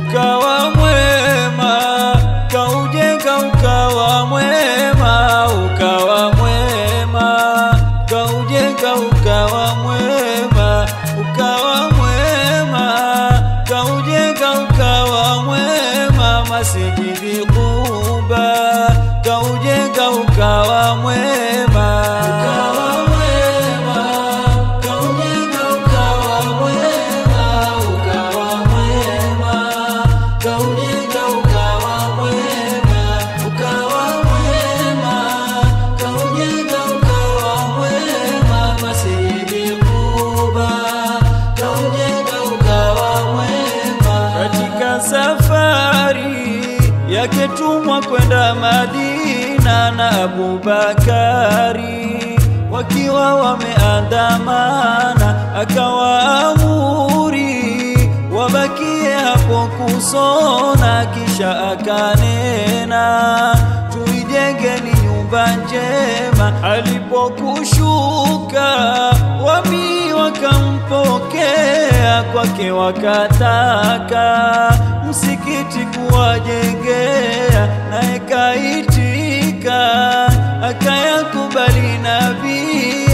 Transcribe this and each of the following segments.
ukawa mwema, kaujenga ukawa mwema, ukawa mwema, kaujenga ukawa mwema, ukawa mwema, kaujenga ukawa mwema, masjidi Quba, kaujenga ukawa mwema, ukawa mwema, kaujenga ukawa mwema, ukawa mwema, kaujenga ukawa mwema, ukawa mwema, kaujenga ukawa mwema, masjidi Quba, kaujenga ukawa mwema. Katika safari yake tumwa kwenda Madina na Abubakari wakiwa wameandamana, akawaamuri wabakie hapo kusona, kisha akanena tuijengeni nyumba njema. Alipokushuka wami wakampokea kwake, wakataka msikiti kuwajengea, naye kaitika akayakubali nabii,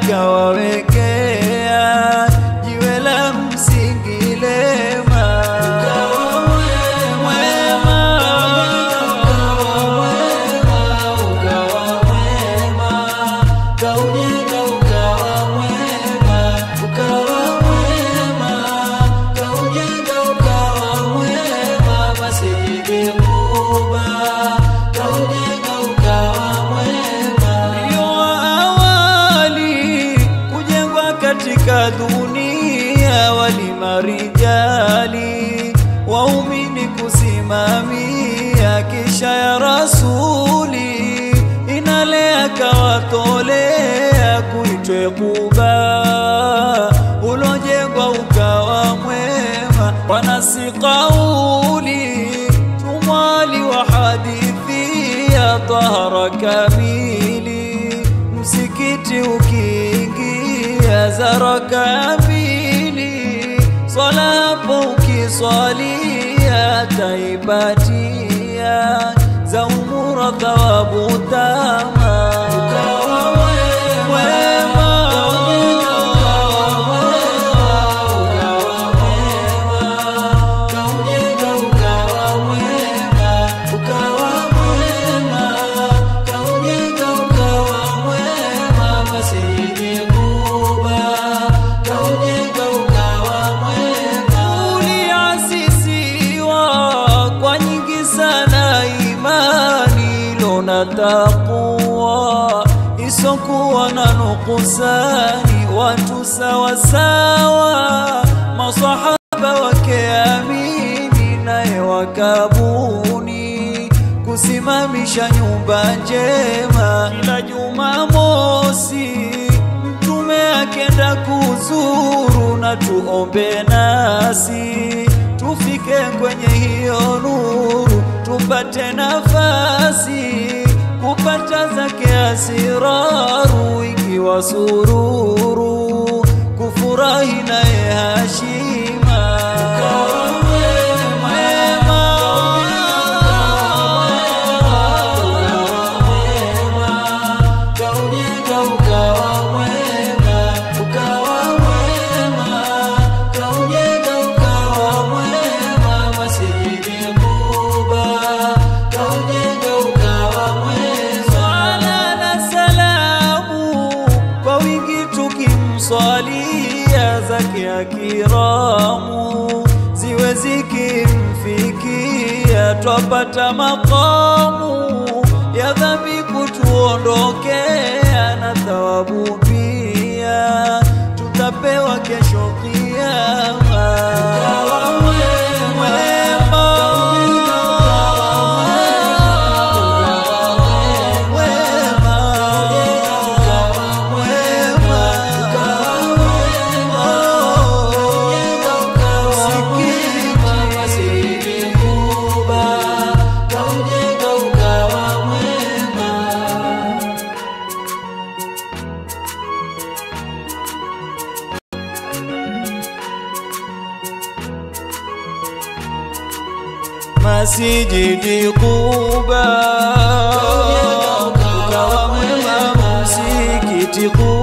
akawawekea jiwe la msingi lema. Ukawa mwema, ukawa mwema, kaujenga ukawa mwema, ukawa mwema, kaujenga ukawa mwema, masjidi Quba, kaujenga ukawa mwema. Ndio awali kujengwa katika dunia, walimarijali waumini kusimamia, kisha ya rasuli inalea kawatolea kuitwe Quba ulojengwa ukawa mwema, wanasi kauli tumwali wa hadithi ya tahara kamili, msikiti ukiingia zara kamili, swala hapo ukiswalia taipatia za umura thawabu tama ukawa mwema kaujenga ukawa mwema, ukawa mwema, kaujenga ukawa mwema, masjidi Quba, kaujenga ukawa mwema. Uliasisiwa kwa nyingi sana imani lona taqwa isokuwa na nukusani, watu sawa sawa, masahaba wake amini, naye wakabuni kusimamisha nyumba njema. Kila Jumamosi mtume akenda kuzuru, na tuombe nasi tufike kwenye hiyo nuru, tupate nafasi kupata zake asiraru, ikiwa sururu kufurahi naye hashima mwema kaujenga ukawa mwema, ukawa mwema, kaujenga ukawa mwema, masjidi Quba, kaujenga ukawa mwema. Swala na salamu kwa wingi tukimswalia zake akiramu ziwe zikimfikia, twapata makamu ya dhambi kutuondokea na thawabu pia tutapewa kesho kiama. Ukawa mwema, mwema, mwema, msikiti kaujenga ukawa mwema masijidi Quba, ukawa mwema msikiti Quba